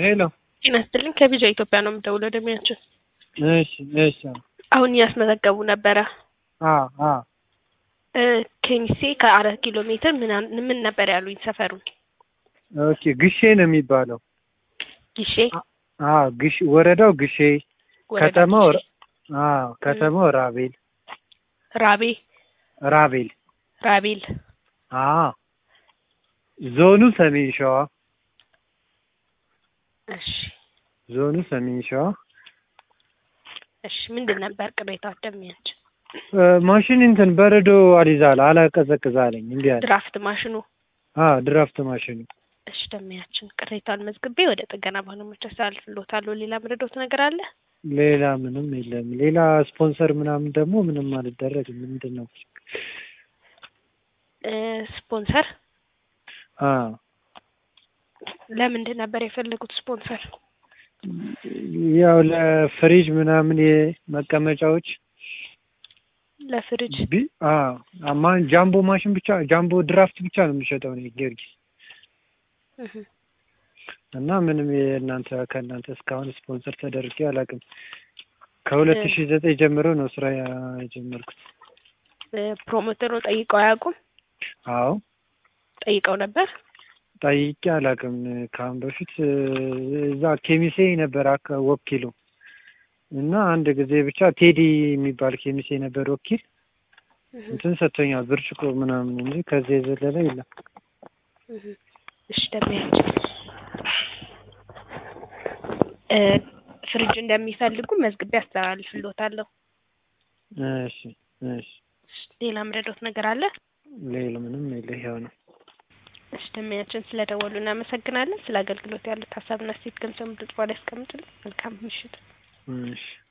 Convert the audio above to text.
ሄሎ ጤና ይስጥልኝ ከቢጃ ኢትዮጵያ ነው የምደውለው ደሚያችን እሺ እሺ አሁን እያስመዘገቡ ነበረ አ አ እ ኬሚሴ ከአራት ኪሎ ሜትር ምናምን ምን ነበር ያሉኝ ሰፈሩን ኦኬ ግሼ ነው የሚባለው ጊሼ አ ግሽ ወረዳው ግሼ ወረዳ ከተማው ጊሼ። አ ከተማው ራቤል ራቤ ራቤል ራቤል አ ዞኑ ሰሜን ሸዋ እሺ ዞኑ ሰሜን ሸዋ እሺ ምንድን ነበር ቅሬታው ደሚያችን እ ማሽን እንትን በረዶ አልይዛል አላቀዘቅዝ አለኝ እንዴ አለ ድራፍት ማሽኑ አ ድራፍት ማሽኑ እሺ ደሚያችን ቅሬታውን መዝግቤ ወደ ጥገና ባለሙያዎች አሳልፍልዎታለሁ ሌላ ምረዶት ነገር አለ ሌላ ምንም የለም ሌላ ስፖንሰር ምናምን ደግሞ ምንም አልደረግም ምንድን ነው እ ስፖንሰር አ ለምንድን ነበር የፈለጉት ስፖንሰር ያው ለፍሪጅ ምናምን የመቀመጫዎች ለፍሪጅ ቢ አ አማን ጃምቦ ማሽን ብቻ ጃምቦ ድራፍት ብቻ ነው የሚሸጠው ነው ጊዮርጊስ እህ እና ምንም የእናንተ ከእናንተ እስካሁን ስፖንሰር ተደርጌ አላውቅም። ከሁለት ሺህ ዘጠኝ ጀምሮ ነው ስራ የጀመርኩት። እ ፕሮሞተሩ ጠይቀው አያውቁም አዎ ጠይቀው ነበር ጠይቄ አላውቅም። ከአሁን በፊት እ እዛ ኬሚሴ ነበር አካ ወኪሉ እና አንድ ጊዜ ብቻ ቴዲ የሚባል ኬሚሴ ነበር ወኪል እህ እንትን ሰጥቶኛል ብርጭቆ ምናምን እንጂ ከዚህ የዘለለ የለም። እህ እሺ ደሚያችን እ ፍሪጅ እንደሚፈልጉ መዝግቤ አስተላልፍልዎታለሁ እሺ እሺ ሌላ ምረዶት ነገር አለ ሌላ ምንም የለ ይኸው ነው። እሺ ደሚያችን ስለደወሉ እናመሰግናለን ስለ አገልግሎት ያሉት ሀሳብና ሴት ገንዘብ ድርጽ ላይ ያስቀምጡልን መልካም ምሽት እሺ